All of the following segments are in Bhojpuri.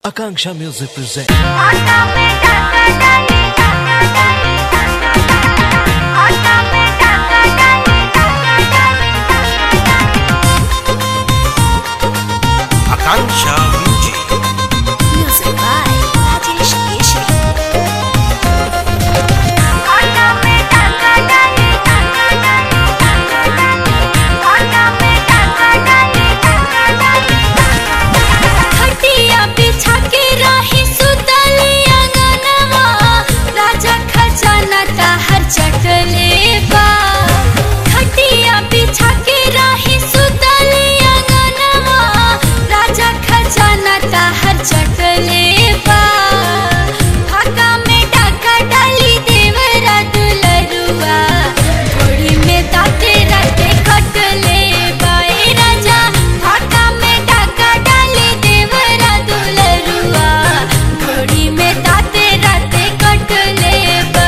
Akanksha Music presents. Akanksha Music. Music by Rajesh Keshri. खटिया बिछा के रही सुतली अंगनवा राजा खजाना ताहर चटले बा खटिया बिछा के रही सुतली अंगनवा राजा खजाना ताहर चटले बा फाका में डाका डाली देवरा दुलरुआ थोड़ी में ताते राते कटले बाए राजा फाका में डाका डाली देवरा दुलरुआ थोड़ी में ताते राते कटले बा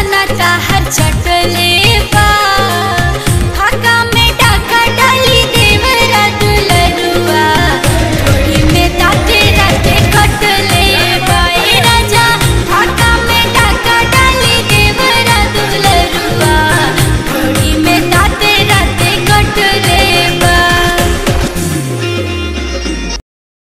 खजाना ताहर चट